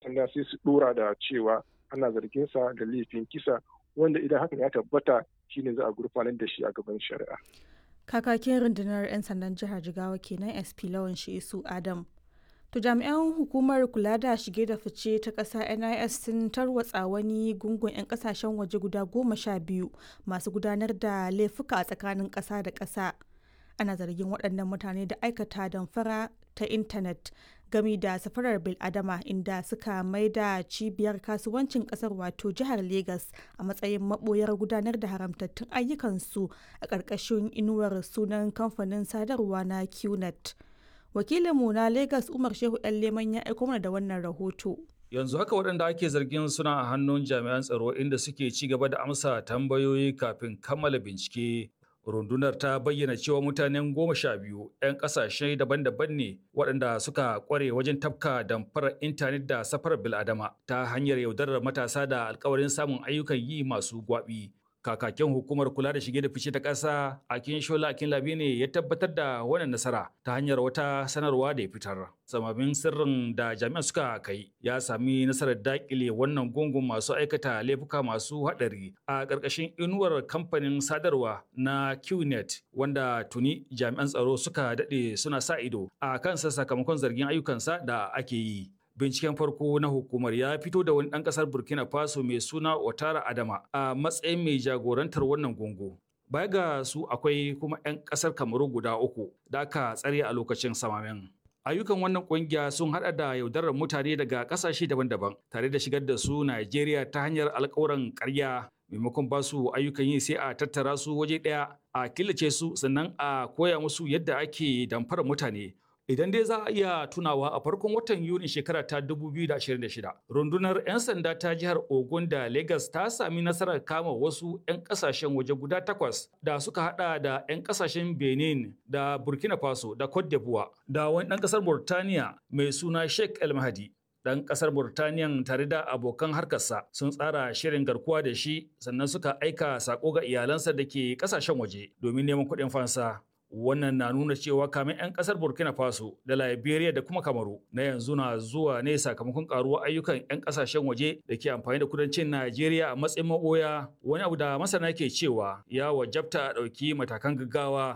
sanda sai su dora da cewa ana zargin sa da laifin kisa wanda idan hakan ya tabbata shine za a gurfanar da shi a gaban shari'a kakakin rundunar 'yan sandan jihar jigawa kenan sp lawan isu adam to jami'an hukumar kula da shige da fice ta ƙasa nis sun tarwatsa wani gungun 'yan ƙasashen waje guda goma sha biyu masu gudanar da laifuka a tsakanin ƙasa da ƙasa ana zargin waɗannan mutane da aikata damfara ta intanet gami da safarar biladama inda suka maida cibiyar kasuwancin kasar wato jihar Legas a matsayin maboyar gudanar da haramtattun ayyukansu a ƙarƙashin inuwar sunan kamfanin sadarwa na qnet wakilinmu na Legas umar shehu ɗan leman ya aiko mana da wannan rahoto yanzu haka waɗanda ake zargin suna a hannun jami'an tsaro inda suke ci gaba da amsa tambayoyi kafin kammala bincike rundunar ta bayyana cewa mutanen goma sha biyu 'yan kasashe daban-daban ne waɗanda suka kware wajen tafka damfarar intanet da safarar biladama ta hanyar yaudarar matasa da alkawarin samun ayyukan yi masu gwabi kakakin hukumar kula da shige da fice ta ƙasa akin shola akin labi ne ya tabbatar da wannan nasara ta hanyar wata sanarwa da ya fitar samamin sirrin da jami'an suka kai ya sami nasarar dakile wannan gungun masu aikata laifuka masu haɗari a ƙarƙashin inuwar kamfanin sadarwa na qnet wanda tuni jami'an tsaro suka daɗe suna sa ido a kansa sakamakon zargin ayyukansa da ake yi binciken farko na hukumar ya fito da wani ɗan ƙasar burkina faso mai suna otara adama a matsayin mai jagorantar wannan gungu baya ga su akwai kuma 'yan ƙasar kamaru guda uku da aka tsare a lokacin samamen ayyukan wannan kungiya sun hada da yaudarar mutane daga ƙasashe daban-daban tare da shigar da su najeriya ta hanyar alkawuran ƙarya maimakon ba su ayyukan yi sai a tattara su waje ɗaya a killace su sannan a koya musu yadda ake damfara mutane Idan dai za a iya tunawa a farkon watan Yuni shekara ta 2026, rundunar 'yan sanda ta jihar Ogun da Lagos ta sami nasarar kama wasu 'yan kasashen waje guda takwas da suka hada da 'yan kasashen Benin da Burkina Faso da Cote d'Ivoire da wani ɗan ƙasar Burtaniya mai suna Sheikh El Mahdi. Ɗan ƙasar Burtaniyan tare da abokan harkarsa sun tsara shirin garkuwa da shi sannan suka aika sako ga iyalansa da ke ƙasashen waje domin neman kuɗin fansa. wannan na nuna cewa kamin 'yan kasar burkina faso da liberia da kuma kamaru na yanzu na zuwa ne sakamakon karuwar ayyukan 'yan kasashen waje da ke amfani da kudancin najeriya a matsayin maboya wani abu da masana ke cewa ya wajabta a ɗauki matakan gaggawa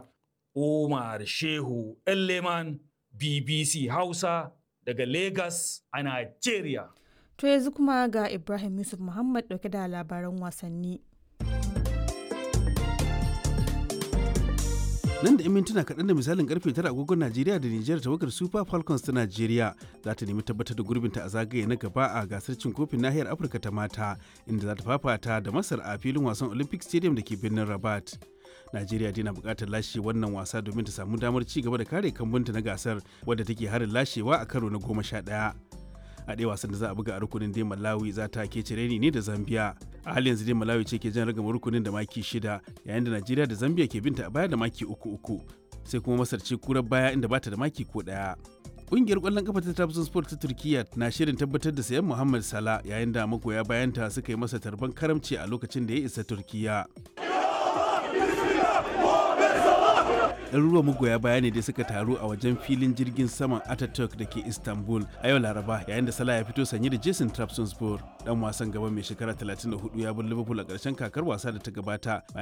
umar shehu leman bbc hausa daga lagos a najeriya to yanzu kuma ga ibrahim yusuf muhammad dauke da labaran wasanni nan da 'yan mintuna kaɗan da misalin karfe tara agogon najeriya da nijar tawagar super falcons ta najeriya za ta nemi tabbatar da gurbinta a zagaye na gaba a gasar cin kofin nahiyar afirka ta mata inda za ta fafata da masar a filin wasan olympic stadium da ke birnin rabat najeriya dai na buƙatar lashe wannan wasa domin ta samu damar ci gaba da kare kambunta na gasar wadda take harin lashewa a karo na goma sha ɗaya a ɗaya wasan da za a buga a rukunin dai malawi za ta ke cireni ne da zambia a halin yanzu dai malawi ce ke jan ragama rukunin da maki shida yayin da najeriya da zambia ke binta a baya da maki uku uku sai kuma masar ce kurar baya inda bata da maki ko ɗaya Ƙungiyar ƙwallon kafa ta Trabzon Sport ta Turkiyya na shirin tabbatar da sayan Muhammad Salah yayin da magoya bayanta suka yi masa tarban karamci a lokacin da ya isa Turkiyya. ɗaruruwan magoya baya ne da suka taru a wajen filin jirgin saman Ataturk da ke Istanbul a yau Laraba yayin da Salah ya fito sanye da Jason Trabzonspor dan wasan gaba mai shekara 34 ya bar Liverpool a ƙarshen kakar wasa da ta gabata